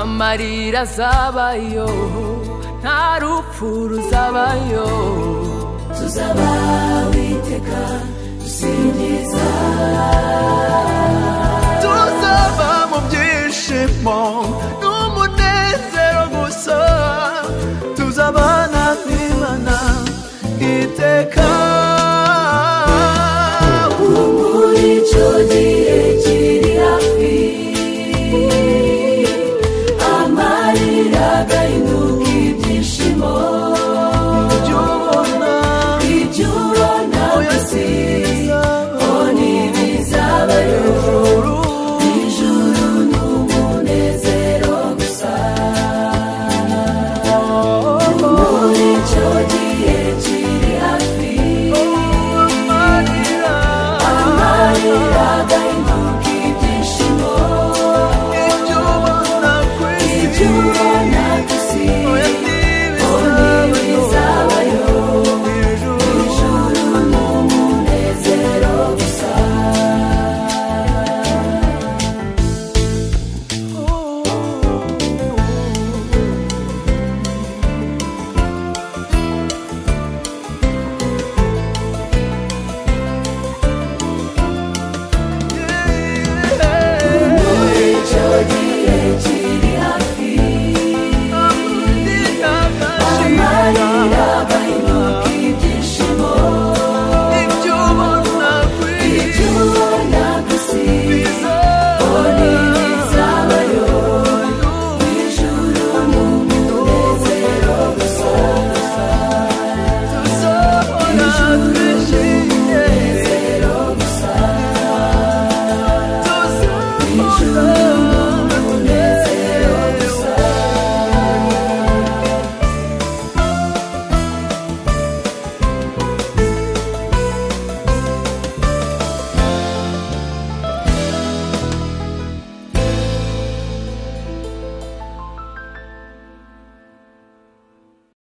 marira azabayo nta rupfu ruzabayo tuzaba witeka dusingiza tuzaba mu byishimo n'umunezero gusa tuzabana n'imana iteka muri icyo gihe kiri hafi amarira agahinduka ibyishimo ibyo ubona ibyo ubona gusa bizaba ngo ntibizabayo ijuru ijuru ni umunezero gusa muri icyo gihe kiri hafi amarira amarira agahinduka ibyishimo ibyo ubona ku isi ibyo ubona gusa oya ngo ntibizaba ntibizabayo ijuru ijuru ni umunezero gusa muri icyo gihe kiri hafi amarira agahinduka ibyishimo ibyo ubona gusa ntibizabayo ijuru ni umunezero gusa ijuru